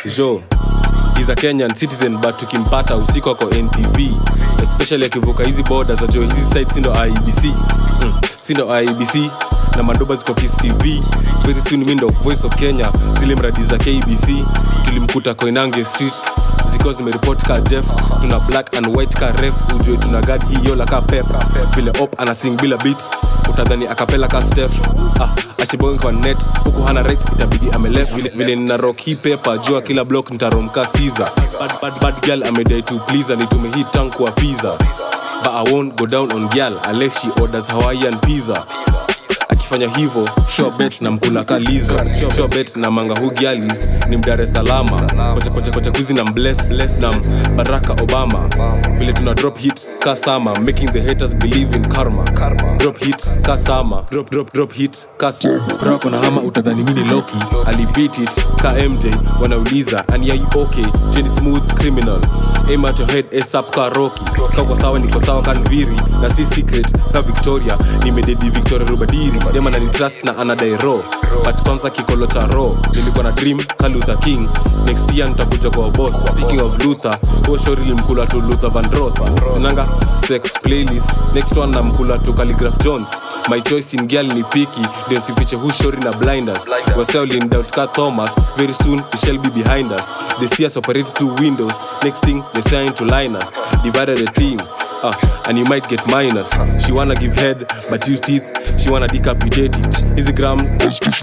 jo He's a kenyan citizen but tukimpata usiku ako ntv especially akivuka hizi boda za jo hizi site sindo ibc mm. sindo ibc na madoba ziko kis tv very soon mi ndo voice of kenya zile mradi za kbc tulimkuta koinange street zikiwa zimeripoti ka jeff tuna black and white ka ref ujue tuna gad hiyola ka pep vile op anasing bila bit utadhani akapela ka step ah, asibonge kwa net huku hana rights itabidi amelef vile, vile nina rock hii pepa jua kila block nitaromka siza bad, bad, bad girl amedai to please nitume hii tank kwa pizza but i won't go down on girl unless she orders hawaiian pizza akifanya hivyo sure bet na mkula kalizo sure bet na manga hu gialis ni mdare salama kocha kocha kocha kuzi na mbless bless na baraka obama vile tuna drop hit kasama making the haters believe in karma drop hit kasama drop drop drop hit kas brako na hama utadhani mini loki alibeat it ka mj wanauliza and yeah you okay jenny smooth criminal aim at your head asap ka roki kako sawa niko sawa kanviri na si secret ka victoria nimededi victoria rubadiri dema na nitrust na anadai ro but kwanza kikolo cha ro nilikuwa na dream ka luther king next year nitakuja kwa boss speaking of luther huo shori limkula tu luther vandros sinanga sex playlist next one namkula tu calligraph jones my choice in girl ni piki ndio sifiche hu shori na blinders waseo lindoubt ka thomas very soon we shall be behind us they see us operate through windows next thing they're trying to line us divided the team Uh, and you might get minus she wanna give head but use teeth she wanna decapitate it hizi grams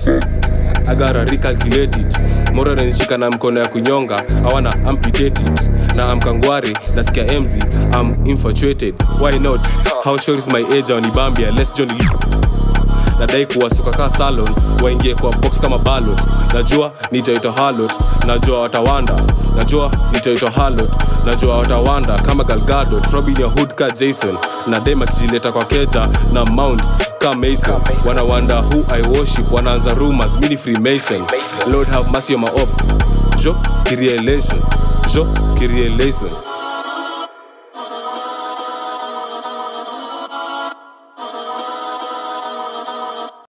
I gotta recalculate it moro nanishika na mkono ya kunyonga awana amputate it na amkangwari nasikia emzi am infatuated why not how sure is my age awanibambia les john nadai kuwasuka kaa salon waingie kwa box kama balot najua nitaitwa halot najua watawanda najua nitaitwa halot najua watawanda kama galgado robin ya hood ka jason na dem akijileta kwa keja na mount ka mason wanawanda who i worship wanaanza rumors mini freemason lord have mercy on my ops jo kirielation jo kirielation